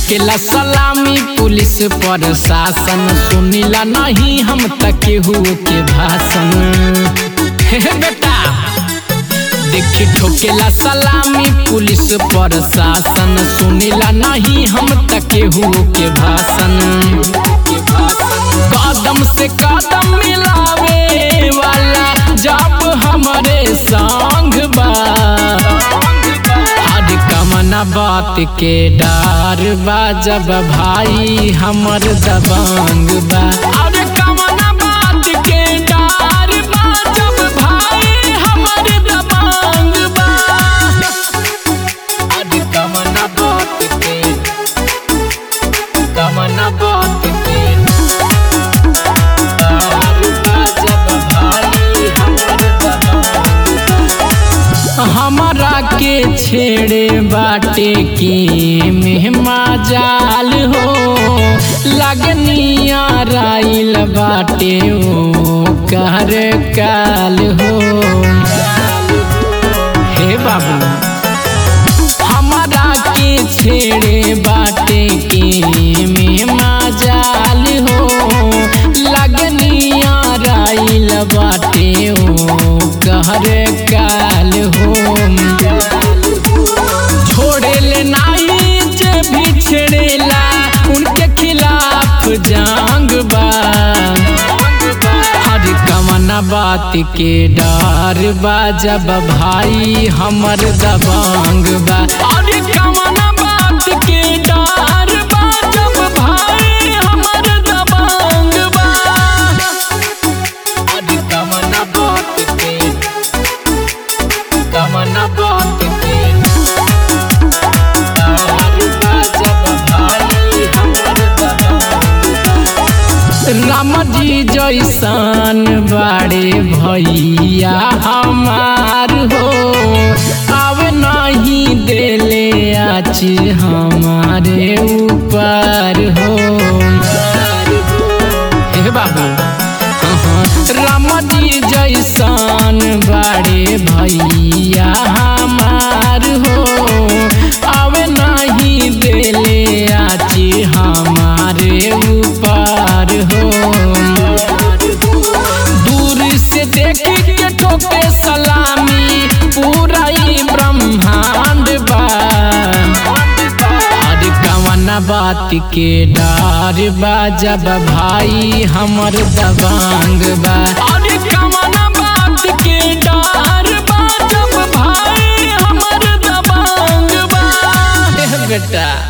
ठोकेला सलामी पुलिस प्रशासन सुनिला नहीं हम तक केहू के भाषण हे बेटा देखी ठोकेला सलामी पुलिस प्रशासन सुनिला नहीं हम तक केहू के भाषण कदम से कदम मिलावे वाला जब हमारे संग बा हर कमना बात के डार बा जब भाई हमर दबंग बा अरे कमना बात के डार बा जब भाई हमर दबंग बा अरे कमना बात के कमना बात के डार बा जब भाई हमर दबंग बा। हमारा के छेड़े बाटे की मेहमा जाल हो लगनिया राइल बाटे ओ कर काल हो हे बाबू हमारा के छेड़े बाटे की मेहमा जाल हो लगनिया राइल बाटे ओ कहर काल हो छोड़े ले नाई जे भी छेड़ेला उनके खिलाफ जांग बा हर कमना बात के डर बा जब भाई हमर दबंग बा अरे कमना बात के डर बा जब भाई हमर दबंग बा अरे कमना बात के कमना बात के डर बा जब भाई हमर दबंग राम जी जैसन बाड़े भैया हमार हो अब नहीं देले आच हमारे ऊपर हो हे बाबू हाँ, राम जी जैसन बाड़े भैया हमार हो अब नहीं देले आच हमारे ऊपर हो दूर से देख के ठोके सलामी पूरा ही ब्रह्मांड बा अरे कवना बात के डर बा जब भाई हमर दबांग बा अरे कवना बात के डर बा जब भाई हमर दबांग बा बेटा